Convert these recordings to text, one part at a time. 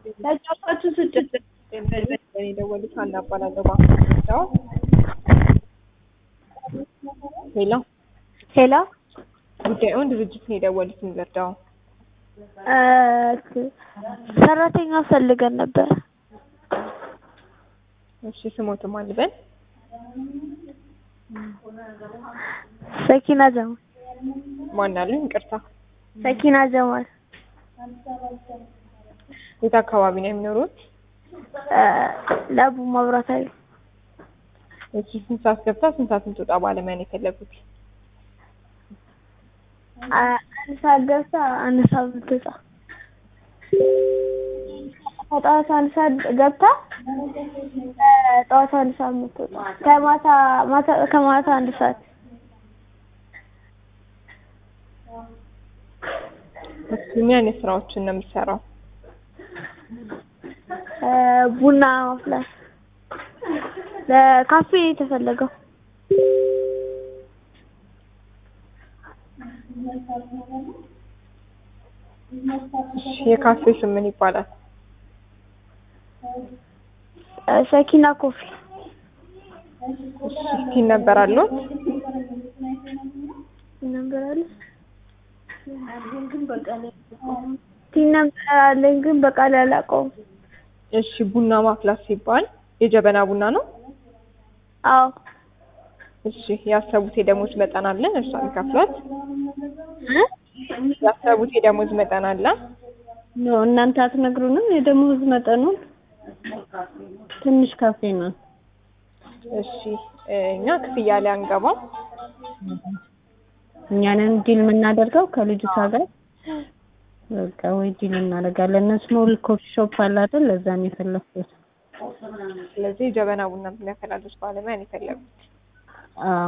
ለጫፋችሁ ስጭት የደወሉት ሀና እባላለሁ። ማስረጃው ሄሎ፣ ሄሎ ጉዳዩን ድርጅት ነው የደወሉት እንርዳው። ሰራተኛ ፈልገን ነበር። እሺ ስሞትም አልበል ሰኪና ጀማል ማን አሉኝ? ይቅርታ። ሰኪና ጀማል የት አካባቢ ነው የሚኖሩት? ለቡ መብራት ኃይል እሺ ስንት ሰዓት ገብታ ስንት ሰዓት የምትወጣ ባለሙያ ነው የፈለጉት? አንድ ሰዓት ገብታ አንድ ሰዓት የምትወጣ ከጠዋት አንድ ሰዓት ገብታ ጠዋት አንድ ሰዓት የምትወጣ ከማታ ማታ ከማታ አንድ ሰዓት እሺ ምን አይነት ስራዎችን ነው የምትሰራው? ቡና ማፍላት ለካፌ የተፈለገው እሺ የካፌ ስም ምን ይባላል? ሰኪና ኮፊ እሺ ስቲን ነበር አለው? ነበር አለ ቲን ነበር አለኝ ግን በቃል አላውቀውም። እሺ ቡና ማፍላት ሲባል የጀበና ቡና ነው? አዎ እሺ ያሰቡት የደሞዝ መጠን አለ እርሷ የሚከፍሏት? ያሰቡት የደሞዝ መጠን አለ? ኖ እናንተ አትነግሩንም የደሞዝ መጠኑን? ትንሽ ካፌ ነው። እሺ እኛ ክፍያ ላይ አንገባም። እኛንን ዲል የምናደርገው ከልጅቷ ጋር በቃ ወይ ዲል እናደርጋለን። ስሞል ኮፊ ሾፕ አለ አይደል? ለዛ ነው የፈለኩት። ስለዚህ ጀበና ቡና የሚያፈላልስ ባለሙያ ነው የፈለጉት። አዎ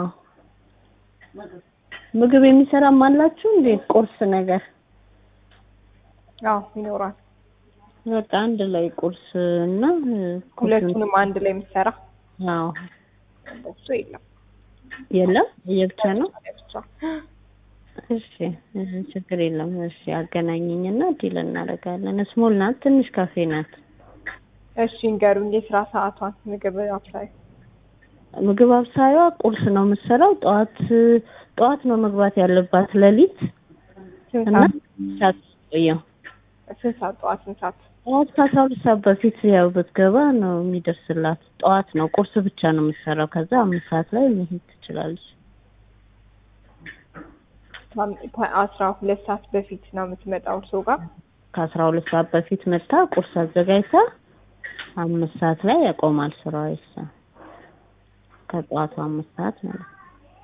ምግብ የሚሰራም አላችሁ እንዴ? ቁርስ ነገር አዎ ይኖራል። በቃ አንድ ላይ ቁርስ እና ሁለቱንም አንድ ላይ የምትሰራ አዎ እሱ የለም የለም የብቻ ነው። ብቻ እሺ ችግር የለም። እሺ አገናኘኝና ዲል እናደርጋለን። ስሞል ናት፣ ትንሽ ካፌ ናት። እሺ እንገሩኝ የስራ ሰዓቷን ምግብ አብሳይ ምግብ አብሳይዋ ቁርስ ነው የምትሰራው። ጠዋት ጠዋት ነው መግባት ያለባት ሌሊት ስንት እና ሰዓት ሰዓት ቆየው ስንት ሰዓት ጠዋት ስንት ሰዓት ጠዋት ከአስራ ሁለት ሰዓት በፊት ያው ብትገባ ነው የሚደርስላት። ጠዋት ነው ቁርስ ብቻ ነው የምትሰራው። ከዛ አምስት ሰዓት ላይ መሄድ ትችላለች። አስራ ሁለት ሰዓት በፊት ነው የምትመጣው እርስዎ ጋር ከአስራ ሁለት ሰዓት በፊት መታ ቁርስ አዘጋጅታ አምስት ሰዓት ላይ ያቆማል ስራዋ ይሳ ከጠዋቱ አምስት ሰዓት ማለት ነው።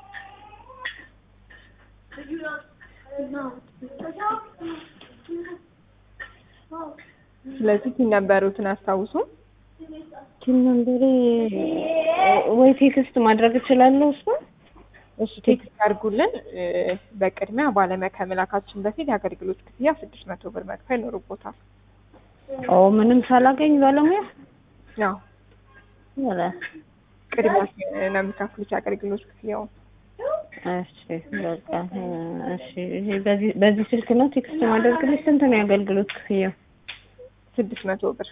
ስለዚህ ሲነበሩትን አስታውሱ ቲም ነምበሬ ወይ ቴክስት ማድረግ እችላለሁ እሱ እሺ ቴክስት አድርጉልን እ በቅድሚያ ባለሙያ ከመላካችን በፊት የአገልግሎት ክፍያ ስድስት መቶ ብር መክፈል ይኖርቦታል ኦ ምንም ሳላገኝ ባለሙያ ያው ኧረ ቅድሚያ ነው የሚከፍሉት የአገልግሎት ክፍያውን እሺ በቃ እሺ ይሄ በዚህ በዚህ ስልክ ነው ቴክስት ማደርግልሽ ስንት ነው የአገልግሎት ክፍያው ስድስት መቶ ብር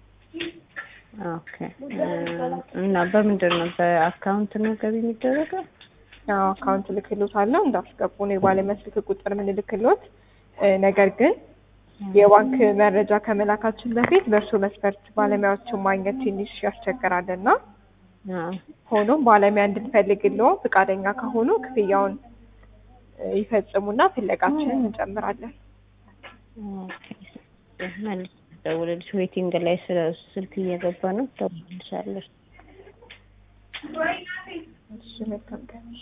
ኦኬ እና በምንድን ነው በአካውንት ነው ገቢ የሚደረገው ያው አካውንት ልክሎታለሁ እንዳስገቡ ነው የባለሙያ ስልክ ቁጥር ምንልክሎት እ ነገር ግን የባንክ መረጃ ከመላካችን በፊት በእርሶ መስፈርት ባለሙያዎችን ማግኘት ትንሽ ያስቸግራልና አዎ ሆኖም ባለሙያ እንድንፈልግልዎ ፈቃደኛ ከሆኑ ክፍያውን እ ይፈጽሙና ፍለጋችንን እንጨምራለን። ኦኬ መልስ ደውልልሽ ዌቲንግ ላይ ስለ ስልክ እየገባ ነው ደውልልሻለሁ እሺ መልካም ቀን